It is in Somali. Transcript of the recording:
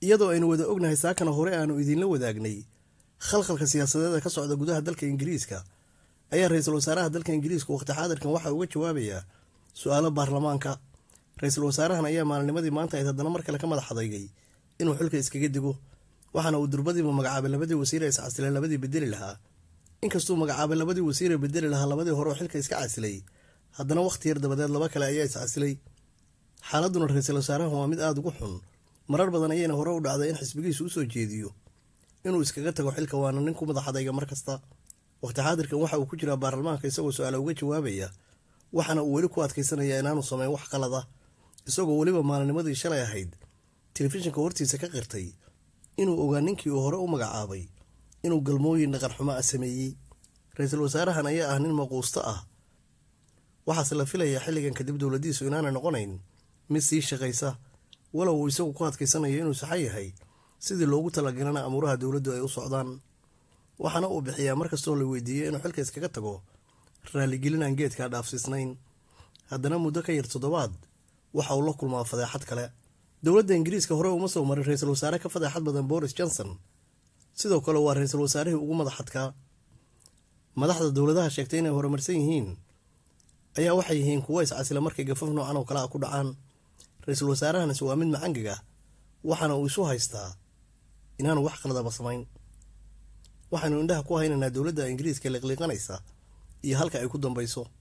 iyadoo aynu wada ognahay saakana hore aanu idiinla wadaagnay khalkhalka siyaasadeed ee ka socda gudaha dalka ingiriiska ayaa ra-iisul wasaaraha dalka ingiriiska waqti xaadirkan waxa uga jawaabayaa su-aalo baarlamaanka ra-iisul wasaarahan ayaa maalinimadii maanta ayd haddana mar kale ka madax adeygay inuu xilka iskaga digo waxaana uu durbadiiba magacaabay labadii wasiir ee iscasilay labadii bedeli lahaa inkastuu magacaabay labadii wasiir ee bedeli lahaa labadii hore oo xilka iska casilay haddana wakhti yar dabadeed laba kale ayaa iscasilay xaaladuna ra-iisul wasaarahan waa mid aada ugu xun marar badan ayayna hore u dhacday in xisbigiisu usoo jeediyo inuu iskaga tago xilka waana nin ku madax adayga mar kasta waqti xaadirkan waxa uu ku jiraa baarlamaanka isagoo su-aala uga jawaabaya waxaana uu weli ku adkaysanaya inaanu sameyn wax qalada isagoo weliba maalinimadii shalay ahayd telefishinka hortiisa ka qirtay inuu ogaa ninkii uu hore u magacaabay inuu galmooyin dhaqan xumo ah sameeyey ra-iisul wasaarahan ayaa ah nin maquusto ah waxaase la filayaa xilligan kadib dowladiisu inaanay noqonayn mid sii shaqaysa walow uu isagu ku adkaysanayo inuu saxan yahay sidii loogu talagalana amuuraha dowladdu ay u socdaan waxaana uu bixiyaa markastoo la weydiiyo inuu xilka iskaga tago raaligelin aan geedkaa dhaafsiisnayn haddana muddo ka yar toddobaad waxa uu la kulmaa fadeexad kale dowladda ingiriiska hore uma soo marin ra-iisul wasaare ka fadeexad badan boris johnson sidoo kale waa ra-iisul wasaarihii ugu madaxadkaa madaxda dowladaha sheegtay inay horumarsan yihiin ayaa waxay yihiin kuwo iscasila markay gafaf noocan oo kale a ku dhacaan ra-iisul wasaarahanis waa mid macangiga waxaana uu isu haystaa inaanu wax qaladaba samayn waxaynu indhaha ku haynaynaa dowladda ingiriiska liqliiqanaysa iyo halka ay ku dambayso